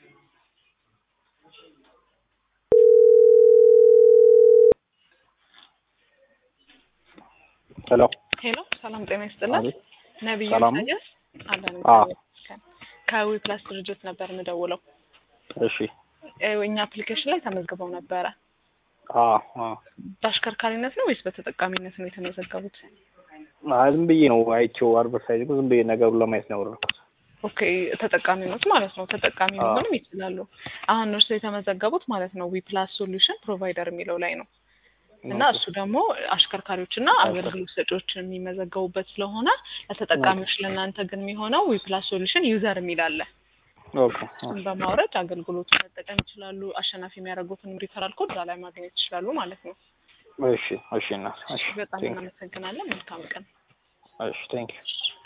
ሄሎ ሄሎ ሰላም ጤና ይስጥልን። አቤት። ነቢዩ ሰላም ነው? ኢሳያስ አለን አዎ። ከዊ ፕላስ ድርጅት ነበር የምደውለው። እሺ እ እኛ አፕሊኬሽን ላይ ተመዝግበው ነበረ። አ አ በአሽከርካሪነት ነው ወይስ በተጠቃሚነት ነው የተመዘገቡት? አይ ዝም ብዬ ነው አይቼው አድቨርታይዝ ዝም ብዬ ነገሩን ለማየት ነው ያወራሁት። ኦኬ ተጠቃሚነት ማለት ነው። ተጠቃሚ አዎ። መሆንም ይችላሉ። አሁን እርሱ የተመዘገቡት ማለት ነው ዊ ፕላስ ሶሉሽን ፕሮቫይደር የሚለው ላይ ነው እና ኦኬ። እሱ ደግሞ አሽከርካሪዎችና አገልግሎት ሰጪዎች የሚመዘገቡበት ስለሆነ ለተጠቃሚዎች ለእናንተ ግን የሚሆነው ዊ ፕላስ ሶሉሽን ዩዘር የሚል አለ። ኦኬ እሱን በማውረድ አገልግሎቱን መጠቀም ይችላሉ። አሸናፊ የሚያደርጉትን ሪፈራል ኮድ እዛ ላይ ማግኘት ይችላሉ ማለት ነው። እሺ እሺ እና እሺ በጣም ቴንክ እናመሰግናለን። መልካም ቀን። እሺ ቴንክ ዩ